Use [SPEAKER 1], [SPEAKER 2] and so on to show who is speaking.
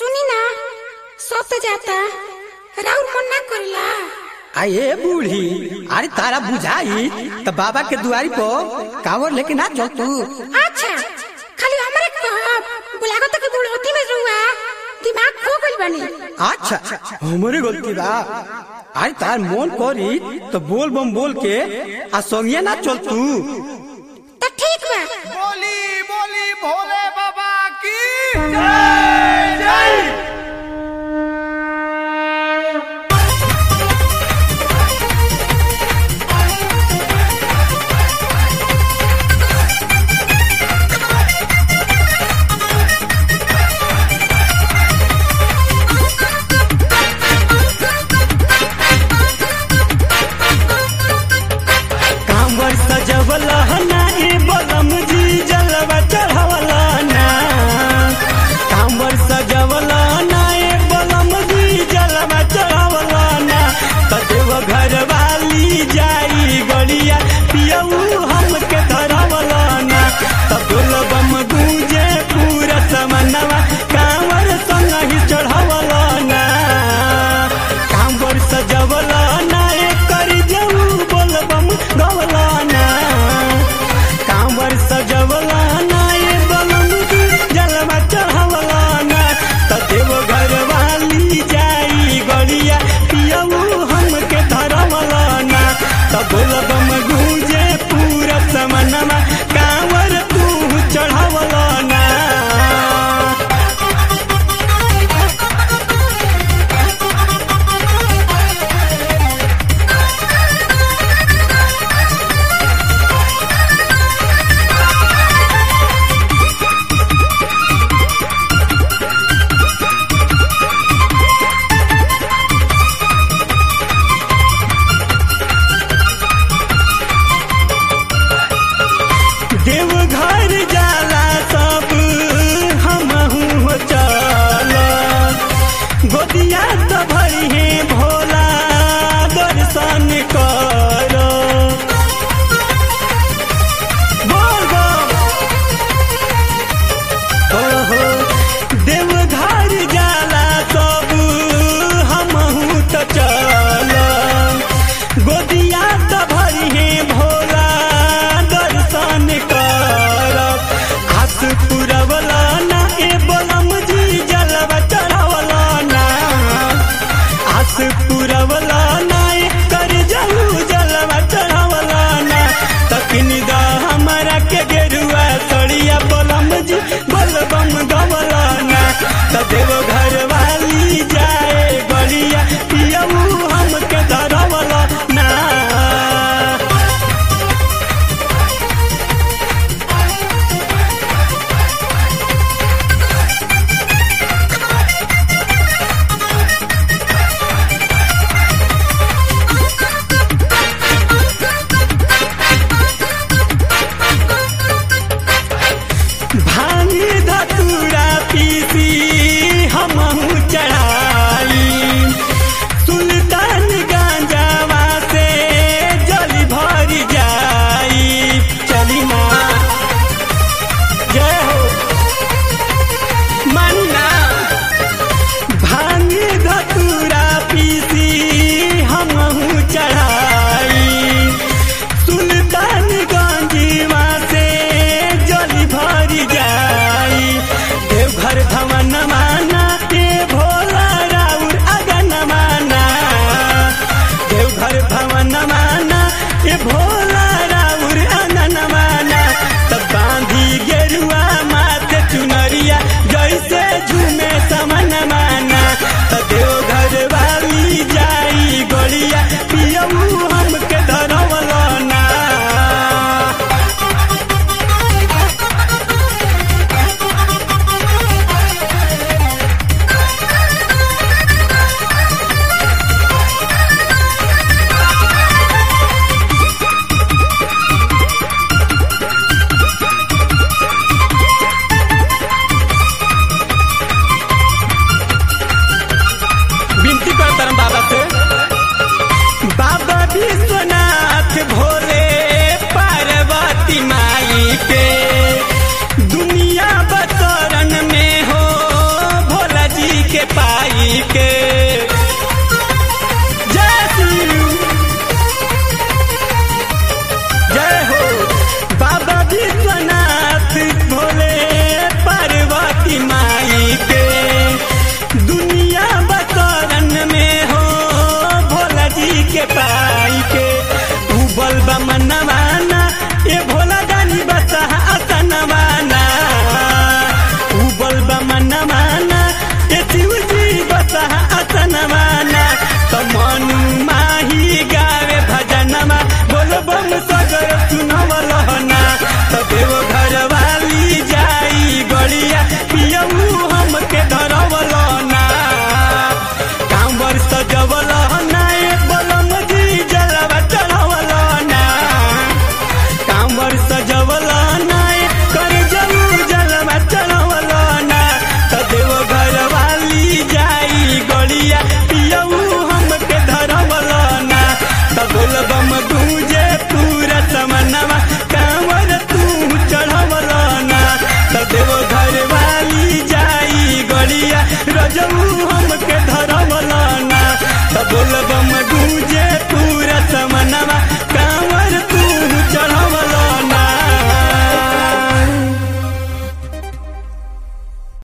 [SPEAKER 1] सुनी ना सोते जाता राउर मन ना करेला
[SPEAKER 2] आए बूढ़ी अरे तारा बुझाई तो बाबा के दुआरी पर कावर लेके ना चल तू
[SPEAKER 1] अच्छा खाली हमरे कहब बुलागो तक बुढ़ोती में रुआ दिमाग खो गइल बनी
[SPEAKER 2] अच्छा हमारे गलती बा अरे तार मन करी तो बोल बम बोल के आ संगे ना चल तू
[SPEAKER 1] तो ठीक बा
[SPEAKER 3] बोली बोली भोले बाबा की जय जय
[SPEAKER 2] कांवर सजवला ना ए बलम जी जलवा चढ़वला ना कांवर सजवला ना ए बलम जी जलवा चढ़वला ना तदेव घर वाली जाई गड़िया पियऊ हमके धरवला ना तबुल बम गूंजे पूरा समनवा कांवर संग ही चढ़वला ना कांवर सजवला ना ए करी जाऊ बोल बम गवला ना कांवर सजवला ना ए बलम की जलवा चढ़वला ना तदेव घर वाली जाई गड़िया पियऊ हमके धरवला ना तबुल बम गूंजे पूरा समनमा कांवर तू चढ़वला ना देवघर जाला सब हमहू हो चल गोदिया तो भरी है भोला दर्शन कर बोल बोल ओहो देवघर जाला सब हमहू तो चल गोदिया तो भरी है भोला दर्शन कर आस पुरवला ना ए बलम जी जलवा चढ़वला ना आस पुरवला ना ए कर जाऊ जलवा चढ़वला ना तकनी दा हमरा के गेरुआ सड़िया बलम जी बलबम गवला ना तदेव घर वाली जाए बड़िया पियऊ हमके धरवला ना भांग धतूरा पीसी हमहू चढ़ाई सुल्तान गांजावा से जल भर जाई चली माँ जय हो मन्ना भांग धतूरा पीसी हमहू चढ़ाई सुल्तान गंजीवा से जल भर जाई देवघर धमन माना ते भोला राउर अगन माना देवघर भवन माना ए भोला राउर अगन माना तब बांधी गेरुआ माथे चुनरिया जैसे झूमे समन माना त देवघर वाली जाई गड़िया पियऊ हमके धरवला ना विनती करता बाबा से बाबा विश्वनाथ भोले पार्वती माई के दुनिया बतरन में हो भोला जी के जय शिव जय हो बाबा विश्वनाथ भोले पार्वती माई के दुनिया बकरन में हो भोला जी के पाई के उबल बमनवाना ए भोला दानी बसा असनवाना उबल बमनवाना ए शिव जी बसा असनवाना तो मनु माही गावे भजनमा बोल बम सगर सुनवल ना तो देव घर वाली जाई गड़िया पियऊ हमके धरवल ना कांवर सजवल ना ए बलम जी जलवा चढ़वल ना कांवर सजवल ना ए कर जऊ जलवा चढ़वल ना तो देव घर वाली जाई गड़िया पियऊ हमके धरवल ना तो बोल बम दूजे पूरा समनवा कांवर तू चढ़वल ना तो देव घर वाली जाई गड़िया रजऊ हमके